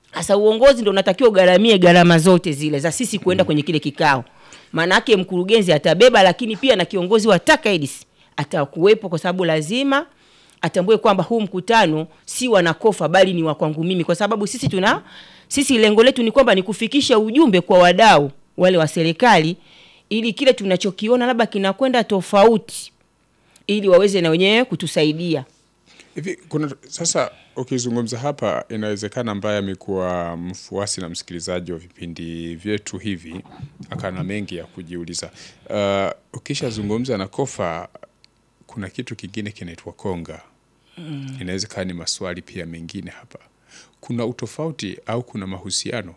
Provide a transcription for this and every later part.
Sasa uongozi ndio unatakiwa ugharamie gharama zote zile za sisi kuenda kwenye kile kikao. Maanake mkurugenzi atabeba, lakini pia na kiongozi wa TACAIDS atakuwepo, kwa sababu lazima atambue kwamba huu mkutano si wanakofa bali ni wa kwangu mimi, kwa sababu sisi tuna sisi lengo letu ni kwamba ni kufikisha ujumbe kwa wadau wale wa serikali, ili kile tunachokiona labda kinakwenda tofauti, ili waweze na wenyewe kutusaidia. Hivi kuna sasa, ukizungumza hapa, inawezekana ambaye amekuwa mfuasi na msikilizaji wa vipindi vyetu hivi akana mengi ya kujiuliza. Uh, ukishazungumza na kofa, kuna kitu kingine kinaitwa konga. Inawezekana ni maswali pia mengine hapa, kuna utofauti au kuna mahusiano?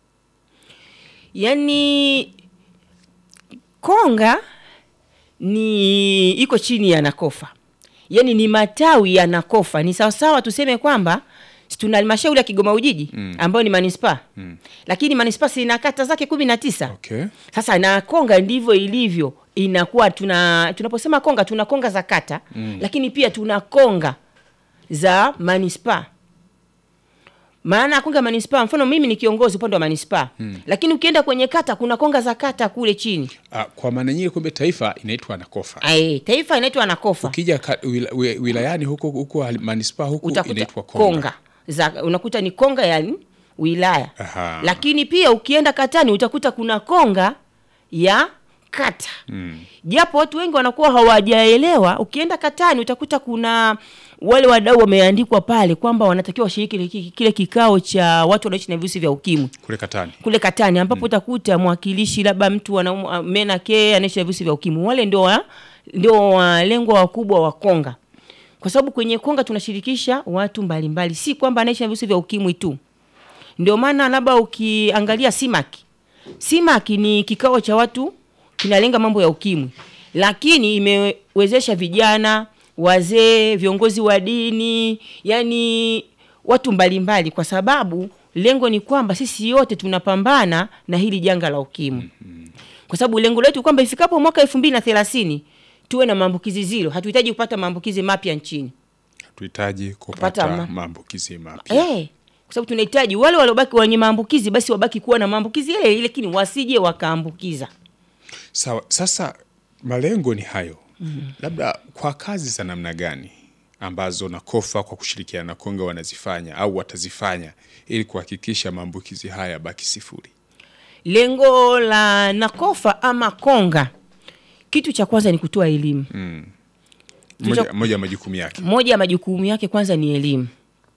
Yaani konga ni iko chini ya nakofa, yaani ni matawi ya nakofa. Ni sawasawa tuseme kwamba si tuna halmashauri ya Kigoma Ujiji ambayo ni manispaa lakini manispaa si ina kata zake kumi na tisa. Okay. Sasa na konga ndivyo ilivyo, inakuwa tuna tunaposema konga tuna konga za kata lakini pia tuna konga za manispaa. Maana ya konga ya manispaa, mfano mimi ni kiongozi upande wa manispaa lakini ukienda kwenye kata kuna konga za kata kule chini. Uh, kwa maana nyingine kumbe taifa inaitwa nakofa. Ae, taifa inaitwa nakofa, Ukija ka, wila, wi- wilayani huko huko hali- manispaa huku utakuta inaitwa konga. konga za unakuta ni konga ya wilaya Aha. lakini pia ukienda katani utakuta kuna konga ya kata japo watu wengi wanakuwa hawajaelewa. Ukienda katani utakuta kuna wale wadau wameandikwa pale kwamba wanatakiwa washiriki kile- kile kikao cha watu wanaoishi na virusi vya ukimwi Kule Katani. kule Katani ambapo utakuta mwakilishi labda mtu anaumwa mena ke anaishi na virusi vya ukimwi. Wale ndio wa, ndio walengwa wakubwa wa konga, kwa sababu kwenye konga tunashirikisha watu mbalimbali, si kwamba anaishi na virusi vya ukimwi tu. Ndio maana labda ukiangalia Simaki, Simaki ni kikao cha watu kinalenga mambo ya ukimwi, lakini imewezesha vijana, wazee, viongozi wa dini, yani watu mbalimbali, kwa sababu lengo ni kwamba sisi yote tunapambana na hili janga la ukimwi, kwa sababu lengo letu kwamba ifikapo mwaka elfu mbili na thelathini tuwe na maambukizi zero. Hatuhitaji kupata maambukizi mapya nchini Tuhitaji Kupata kupata ma- maambukizi mapya. eh, kwa sababu tunahitaji wale waliobaki wenye maambukizi basi wabaki kuwa na maambukizi ile ile, lakini wasije wakaambukiza. Sawa, sasa malengo ni hayo. Labda kwa kazi za namna gani ambazo nakofa kwa kushirikiana na konga wanazifanya au watazifanya ili kuhakikisha maambukizi haya baki sifuri? Lengo la nakofa ama konga, kitu cha kwanza ni kutoa elimu. Moja, moja ya majukumu yake Moja ya majukumu yake kwanza ni elimu,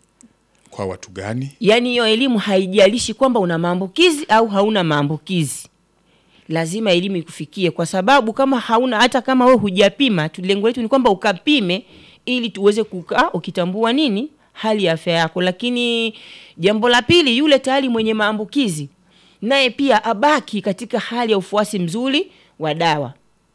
kwa watu gani? yaani hiyo elimu haijalishi kwamba una maambukizi au hauna maambukizi, lazima elimu ikufikie, kwa sababu kama hauna, hata kama wewe hujapima tu, lengo letu ni kwamba ukapime ili tuweze kukaa ukitambua nini hali ya afya yako. Lakini jambo la pili, yule tayari mwenye maambukizi naye pia abaki katika hali ya ufuasi mzuri wa dawa,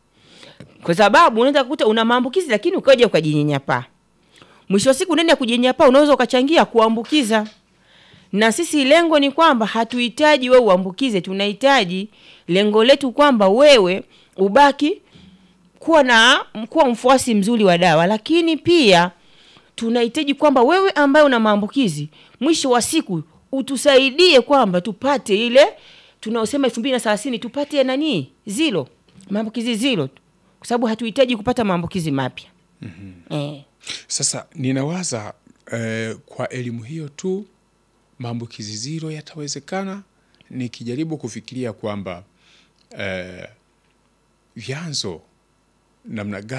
kwa sababu unaweza kukuta una maambukizi lakini ukaja ukajinyenyapaa mwisho wa siku unaenda kujinyapaa, unaweza ukachangia kuambukiza. Na sisi lengo ni kwamba hatuhitaji wewe uambukize, tunahitaji lengo letu kwamba wewe ubaki kuwa na kuwa mfuasi mzuri wa dawa, lakini pia tunahitaji kwamba wewe ambaye una maambukizi mwisho wa siku utusaidie kwamba tupate ile tunaosema elfu mbili na thelathini tupate nani zilo maambukizi zilo, kwa sababu hatuhitaji kupata maambukizi mapya eh. Sasa ninawaza eh, kwa elimu hiyo tu maambukizi zero yatawezekana, nikijaribu kufikiria kwamba eh, vyanzo namna gani